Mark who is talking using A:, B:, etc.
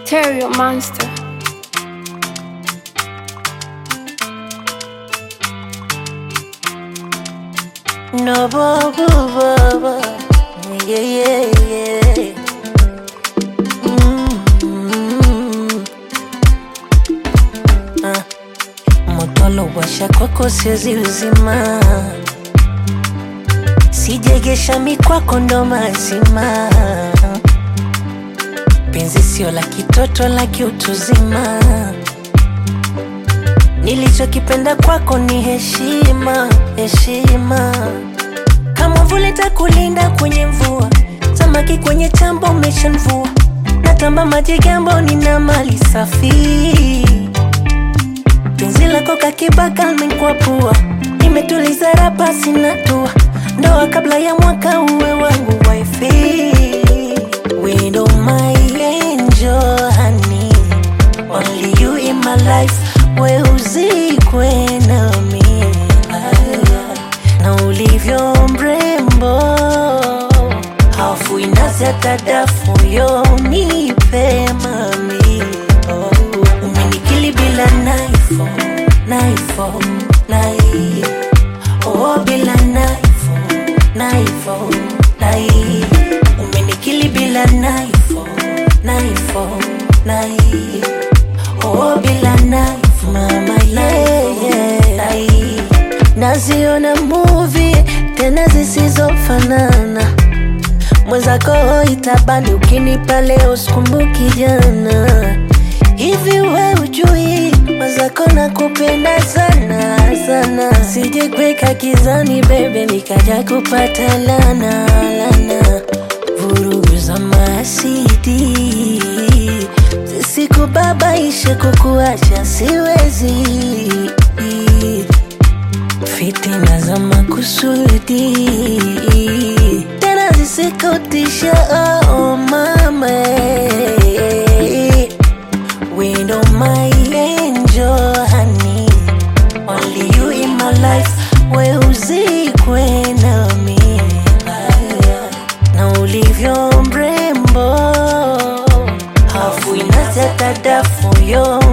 A: Stereo Monster.
B: No, bo, bo, bo, bo. Yeah, yeah, yeah. Mm. Ah. Motolo washa kwako siwezi uzima, sijegesha mikwako ndo mazima. Penzi sio la kitoto, la kiutuzima. Nilichokipenda kwako ni heshima, heshima. Kama vule takulinda kwenye mvua, samaki kwenye chambo umeshanvua. Natamba maji gambo, nina mali safi. Penzi lako kakibaka limekwapua, nimetuliza rapa sina tua. Ndoa kabla ya mwaka uwe wangu wifi. Widow my angel honey, only you in my life. We uzikwe nami na ulivyo mrembo, hafu inazi hata dafu yo nipe mami oh. Umenikili bila naifo naifo nai oh, bila naifo naifo nai Umenikili bila naifo naifo nai oh, bila naifo mama yeah, yeah. nai Naziona movie tena zisizofanana mwenzako itabani ukinipa leo sikumbuki jana hivi we ujui mwenzako nakupenda sana sana sije kweka kizani bebe nikaja kupata lana lana vurugu za masidi zisikubabaishe kukuacha siwezi fitina za makusudi tena zisikutisha oh mama window my angel honey only you in my life we uzikwe nami na ulivyo mrembo hafu inazeta dafu yo